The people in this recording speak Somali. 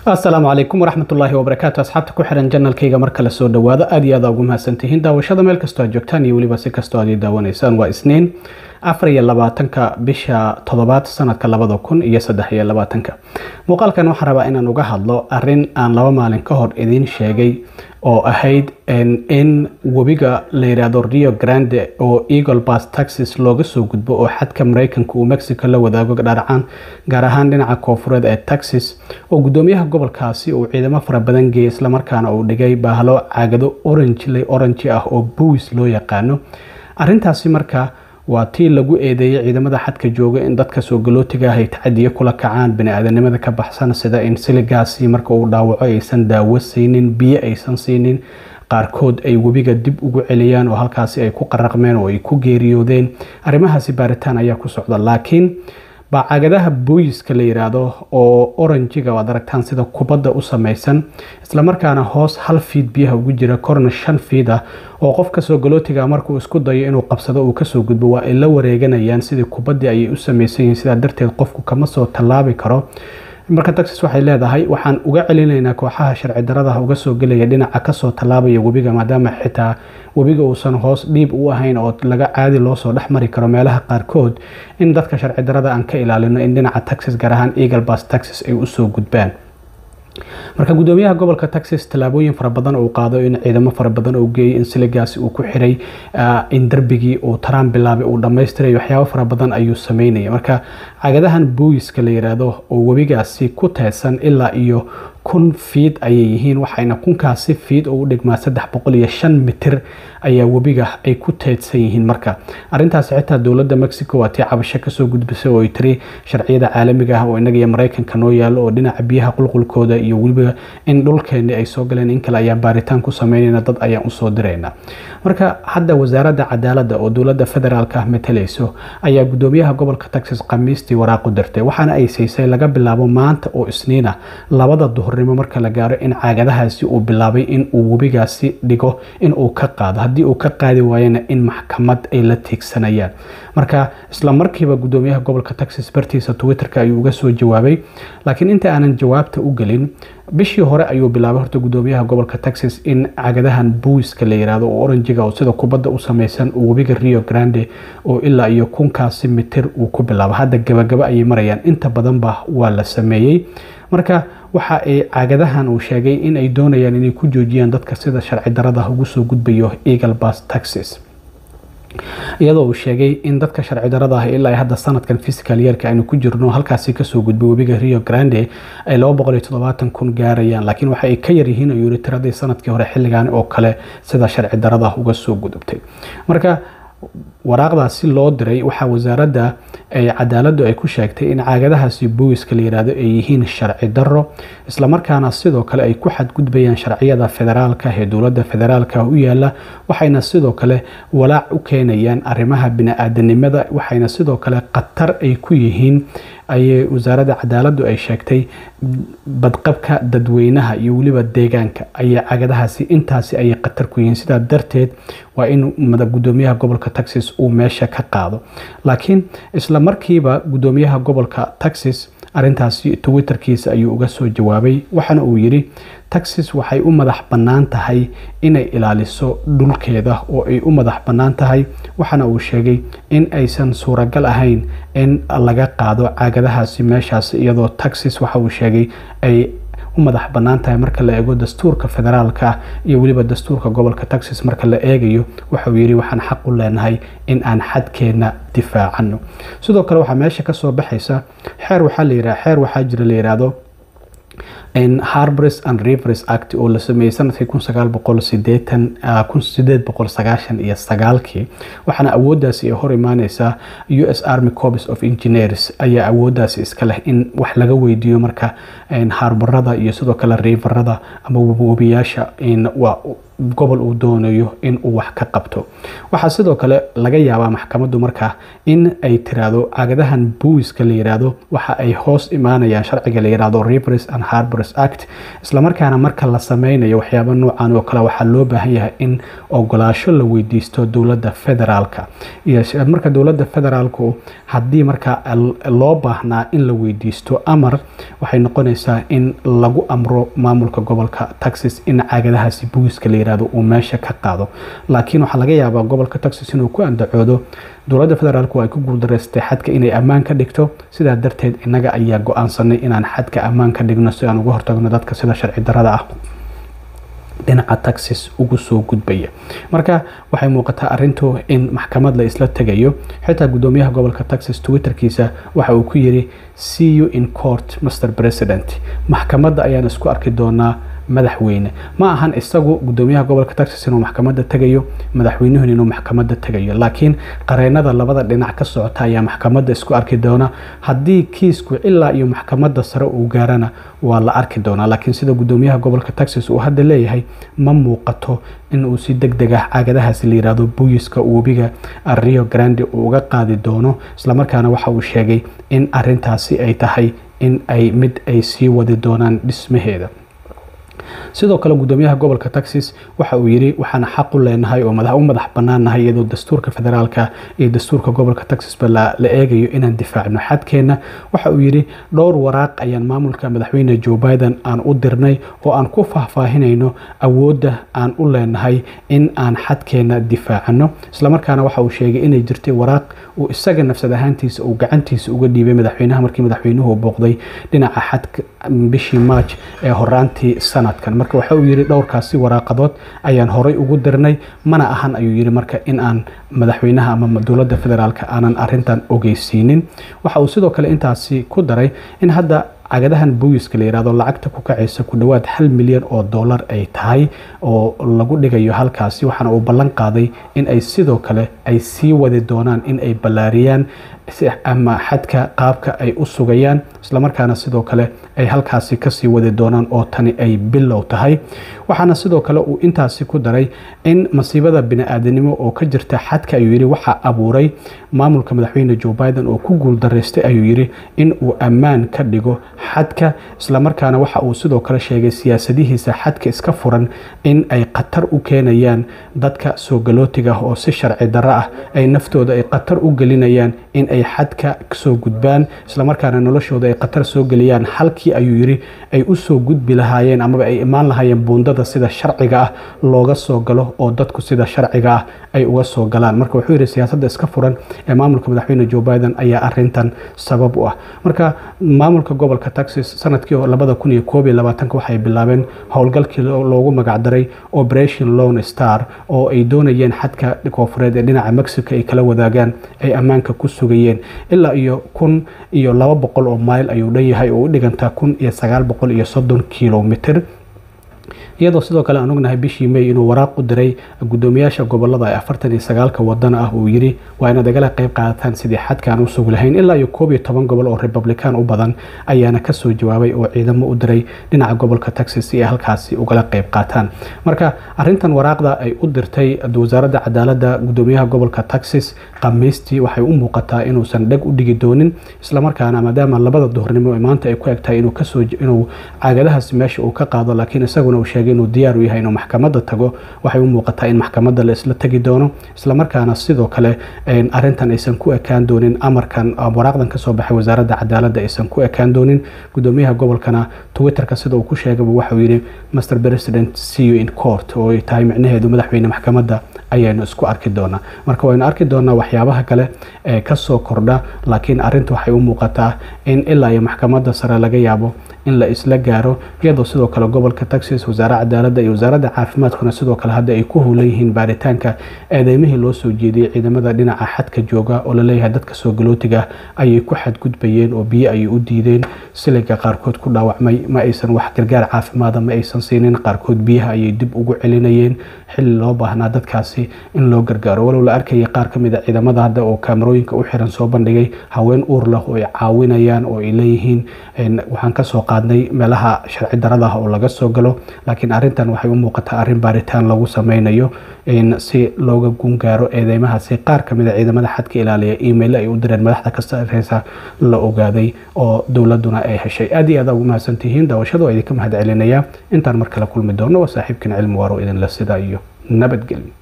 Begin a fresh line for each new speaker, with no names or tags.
asalaamu calaykum waraxmatullaahi wabarakaatu asxaabta ku xiran janalkayga marka la soo dhawaado aad iyo aad ugu mahadsantihiin daawashada meel kastoo aad joogtaan iyo weliba si kastoo aad ii daawanaysaan waa isniin afar iyo labaatanka bisha toddobaad sanadka labada kun iyo saddex iyo labaatanka muuqaalkan waxaan rabaa inaan uga hadlo arin aan laba maalin ka hor idiin sheegay oo ahayd in webiga la yidhaahdo rio grande oo eagle bas taxis looga soo gudbo oo xadka mareykanka uu mexico la wadaago dharacaan gaar ahaan dhinaca koofureed ee texas oo gudoomiyaha gobolkaasi uu ciidamo fara badan geeyay islamarkaana uu dhigay baahlo caagado orange orange ah oo buwis loo yaqaano arintaasi marka waa tii lagu eedeeyay ciidamada xadka jooga in dadka soo galootiga ah ay tacadiyo kula kacaan bani-aadanimada ka baxsan sida in siligaasi marka uu dhaawaco aysan daawo siinin biyo aysan siinin qaarkood ay webiga dib ugu celiyaan oo halkaasi ay ku qaraqmeen oo ay ku geeriyoodeen arrimahaasi baaritaan ayaa ku socda laakiin baacagadaha booyiska la yiraahdo oo oranjiga waad aragtaan sida kubadda u samaysan islamarkaana hoos hal fiid biyaha ugu jira korna shan fiid ah oo qofka soo galootiga markuu isku dayo inuu qabsado uu kasoo gudbo waa ay la wareeganayaan sidii kubaddii ayay u samaysan yihiin sidaa darteed qofku kama soo tallaabi karo marka texas waxay leedahay waxaan uga celinaynaa kooxaha sharci daradaha uga soo gelaya dhinaca kasoo tallaabaya webiga maadaama xitaa webiga uusan hoos dhiib u ahayn oo laga caadi loosoo dhex mari karo meelaha qaarkood in dadka sharci darada aan ka ilaalino in dhinaca texas gaar ahaan eagle bas texas ay usoo gudbaan marka gudoomiyaha gobolka texas tallaabooyin fara badan uu qaado in ciidamo fara badan uu geeyay in siligaasi uu ku xiray in darbigii uu taraan bilaabay uu dhammaystiray waxyaabo fara badan ayuu sameynaya marka cagadahan booyiska la yiraahdo oo webigaasi ku teedsan ilaa iyo kun fiid ayay yihiin waxayna kunkaasi fiid oo u dhigmaa saddex boqol iyo shan mitir ayaa webiga ay ku teedsan yihiin marka arintaasi xitaa dowladda mexico waa tii cabasho kasoo gudbisay oo ay tiri sharciyada caalamiga ah oo inaga iyo mareykanka noo yaalo oo dhinaca biyaha qulqulkooda iyo weliba in dhulkeeni ay soo galeen in kale ayaan baaritaan ku sameynayna dad ayaan usoo dirayna marka hadda wasaaradda cadaaladda oo dowladda federaalka ah matalayso ayaa gudoomiyaha gobolka texas khamiistii waraaqu dirtay waxaana ay siisay laga bilaabo maanta oo isniina labada duhurnimo marka la gaaro in caagadahaasi uu bilaabay in uu webigaasi dhigo in uu ka qaado haddii uu ka qaadi waayana in maxkamad ay la tiigsanayaan marka isla markiiba gudoomiyaha gobolka texas bartiisa twitterka ayuu uga soo jawaabay laakiin inta aanan jawaabta u gelin bishii hore ayuu bilaabay horta gudoomiyaha gobolka texas in cagadahan buwiska la yiraahdo oo oranjiga oo sida kubadda u samaysan uu webiga rio grande oo ilaa iyo kunkaasi mitir uu ku bilaabo hadda gabagaba ayay marayaan inta badanba waa la sameeyey marka waxa ay cagadahan uu sheegay in ay doonayaan inay ku joojiyaan dadka sida sharci darada ugu soo gudbayo eagle bas texas iyadoo uu sheegay in dadka sharci darada ah ilaa hadda sanadkan physical yeerka aynu ku jirno halkaasi kasoo gudbay webiga rio grande ay kun gaarayaan laakiin waxa ay ka yaryihiin ayuu yiri tiradii sanadkii hore xilligan oo kale sida sharci darada uga soo gudubtay marka waraaqdaasi loo diray waxaa wasaaradda cadaaladdu ay ku sheegtay in caagadahaasi bowiska la yiraahdo ay yihiin sharci daro islamarkaana sidoo kale ay ku xadgudbayaan sharciyada federaalka ee dowladda federaalka u yaala waxayna sidoo kale walaac u keenayaan arrimaha bini-aadanimada waxayna sidoo kale khatar ay ku yihiin ayay wasaaradda cadaaladdu ay sheegtay badqabka dadweynaha iyo weliba deegaanka ayay cagadahaasi intaasi ayay khatar ku yihiin sidaa darteed waa in gudoomiyaha gobolka texas uu meesha ka qaado laakiin isla markiiba gudoomiyaha gobolka texas arintaasi twitterkiisa ayuu uga soo jawaabay waxaana uu yidhi texas waxay u madax bannaan tahay inay ilaaliso dhulkeeda oo ay u madax bannaan tahay waxaana uu sheegay in aysan suuragal ahayn in laga qaado caagadahaasi meeshaas iyadoo texas waxa uu sheegay ay u madax bannaan tahay marka la eego dastuurka federaalka ah iyo weliba dastuurka gobolka texas marka la eegayo waxauu yidhi waxaan xaq u leenahay in aan xadkeenna difaacano sidoo kale waxaa meesha kasoo baxaysa xeer waxaa la yidhaha xeer waxaa jira la yidhaahdo harbres and rivers act oo la sameeyey sanadkii kun sagaal boqol sideetan kun sideed boqol sagaashan iyo sagaalkii waxaana awooddaasi ay hor imaaneysaa u s army corps of engineers ayaa awooddaasi iska leh in wax laga weydiiyo marka harbarada iyo sidoo kale riverada ama webiyaasha gobol uu doonayo in uu wax ka qabto waxaa sidoo kale laga yaabaa maxkamaddu markaa in ay tiraahdo cagadahan buwiska la yiraahdo waxa ay hoos imaanayaan sharciga la yiraahdo rivers and harbors act islamarkaana marka la sameynayo waxyaaba noocan oo kale waxaa loo baahan yahay in ogolaasho la weydiisto dowladda federaalka iyo marka dowladda federaalku haddii marka loo baahnaa in la weydiisto amar waxay noqonaysaa in lagu amro maamulka gobolka texas in cagadahaasi buwiska la yirahdo uu meesha ka qaado laakiin waxaa laga yaabaa gobolka texas inuu ku andacoodo dowladda federaalku ay ku guuldareystay xadka inay ammaan ka dhigto sidaa darteed innaga ayaa go-aansanay inaan xadka ammaan ka dhigno si aan uga hortagno dadka sida sharci darada ah dhinaca taxis ugu soo gudbaya marka waxay muuqataa arintu in maxkamad la isla tegayo xitaa gudoomiyaha gobolka texas twitterkiisa waxa uu ku yiri see you in court mr president maxkamadda ayaan isku arki doonaa madaxweyne ma ahan isagu gudoomiyaha gobolka texas inuu maxkamadda tegayo madaxweynuhun inuu maxkamadda tegayo laakiin qareenada labada dhinac ka socota ayaa maxkamadda isku arki doona haddii kiisku ilaa iyo maxkamadda sare uu gaarana waa la arki doonaa laakiin sida gudoomiyaha gobolka texas uu hadda leeyahay ma muuqato in uu si deg deg ah caagadahaasi la yiraahdo buyiska webiga rio grande uu uga qaadi doono islamarkaana waxa uu sheegay in arintaasi ay tahay in ay mid ay sii wadi doonaan dhismaheeda sidoo kale gudoomiyaha gobolka texas waxa uu yiri waxaan xaq u leenahay oo u madax banaannahay iyadoo dastuurka federaalka iyo dastuurka gobolka texasba la eegayo inaan difaacno xadkeenna waxa uu yiri dhowr waraaq ayaan maamulka madaxweyne joe biden aan u dirnay oo aan ku faahfaahinayno awoodda aan u leenahay in aan xadkeenna difaacano islamarkaana waxa uu sheegay inay jirtay waraaq uu isaga nafsad ahaantiisa uu gacantiisa uga dhiibay madaxweynaha markii madaxweynuhu booqday dhinaca xadka bishii march ee horaantii sanadkan marka waxa uu yiri dhowrkaasi waraaqadood ayaan horay ugu dirnay mana ahan ayuu yiri marka in aan madaxweynaha ama dowladda federaalka aanan arintan ogeysiinin waxa uu sidoo kale intaasi ku daray in hadda cagadahan buwiska la yirahdo lacagta ku kacaysa ku dhowaad hal milyan oo dollar ay tahay oo lagu dhigayo halkaasi waxaana uu ballan qaaday in ay sidoo kale ay sii wadi doonaan in ay ballaariyaan ama xadka qaabka ay u sugayaan islamarkaana sidoo kale ay halkaasi kasii wadi doonaan oo tani ay bilow tahay waxaana sidoo kale uu intaasi ku daray in masiibada bini-aadanimo oo ka jirta xadka ayuu yiri waxaa abuuray maamulka madaxweyne joe biden oo ku guuldaraystay ayuu yiri in uu ammaan ka dhigo xadka islamarkaana waxa uu sidoo kale sheegay siyaasadihiisa xadka iska furan in ay khatar u keenayaan dadka soo galootiga ah oo si sharci darro ah ay naftooda ay khatar u gelinayaan in ay xadka soo gudbaan islamarkaana noloshooda ay khatar soo geliyaan halkii ayuu yiri ay u soo gudbi lahaayeen amaba ay imaan lahaayeen buundada sida sharciga ah looga soo galo oo dadku sida sharciga ah ay uga soo galaan marka wuxuu yidhi siyaasadda iska furan ee maamulka madaxweyne joe biden ayaa arintan sabab u ah marka maamulka gobolka texas sanadkii labada kun iyo koob iyo labaatanka waxay bilaabeen howlgalkii loogu magacdaray operation lone star oo ay doonayeen xadka koofureed ee dhinaca mexico ay kala wadaagaan ay ammaanka ku sugayeen ilaa iyo kun iyo laba boqol oo mayl ayuu dhan yahay oo u dhigantaa kun iyo sagaal boqol iyo soddon kilomitr iyadoo sidoo kale aan ognahay bishii may inuu waraaq u diray gudoomiyaasha gobolada ee afartan iyo sagaalka wadana ah uu yiri waa inaad igala qayb qaadataan sidii xadka aan u sugi lahayn ilaa iyo koob iyo toban gobol oo republican u badan ayaana kasoo jawaabay oo ciidamo u diray dhinaca gobolka texas si ay halkaasi ugala qayb qaataan marka arintan waraaqda ay u dirtay wasaaradda cadaaladda gudoomiyaha gobolka texas khamiistii waxay u muuqataa inuusan dheg u dhigi doonin islamarkaana maadaama labada duhurnimo ee maanta ay ku egtahay inuu kasoo inuu caagadahaas meesha uu ka qaado laakiin isaguna uu sheegay inuu diyaar u yahay inuu maxkamadda tago waxay u muuqataa in maxkamadda la isla tegi doono islamarkaana sidoo kale arintan aysan ku ekaan doonin amarkan waraaqdan kasoo baxay wasaaradda cadaaladda aysan ku ekaan doonin gudoomiyaha gobolkana twitterka sida uu ku sheegaba waxauu yidhi master president see you in court oo ay tahay micnaheedu madaxweyne maxkamadda ayaynu isku arki doonaa marka waynu arki doonaa waxyaabaha kale ee kasoo kordha laakiin arinta waxay u muuqataa in ilaa iyo maxkamadda sare laga yaabo in la isla gaaro iyadoo sidoo kale gobolka texas wasaaradda cadaaladda iyo wasaaradda caafimaadkuna sidoo kale hadda ay ku howlan yihiin baaritaanka eedeymihii loo soo jeediyey ciidamada dhinaca xadka jooga oo laleeyahay dadka soo galootiga ayay ku xadgudbayeen oo biyo ayay u diideen siliga qaarkood ku dhaawacmay ma aysan wax gargaar caafimaada ma aysan siinin qaarkood biyaha ayay dib ugu celinayeen xilli loo baahnaa dadkaasi in loo gargaaro walow la arkayay qaar ka mid a ciidamada hadda oo kaamarooyinka u xiran soo bandhigay haween uur leh oo ay caawinayaan oo ay leeyihiin waxaan kasoo qaad qaadnay meelaha sharci darada ah oo laga soo galo laakiin arintan waxay u muuqataa arrin baaritaan lagu sameynayo si looga gungaaro eedeymahaasi qaar kamid a ciidamada xadka ilaaliya email ay u direen madaxda ka sareysa la ogaaday oo dowladuna ay heshay aad iyo aad ugu mahadsantihiin daawashadu waa idinka mahad celinaya intaan mar kale kulmi doono waa saaxiibkan cilmi waaro idinla sida iyo nabadgelyo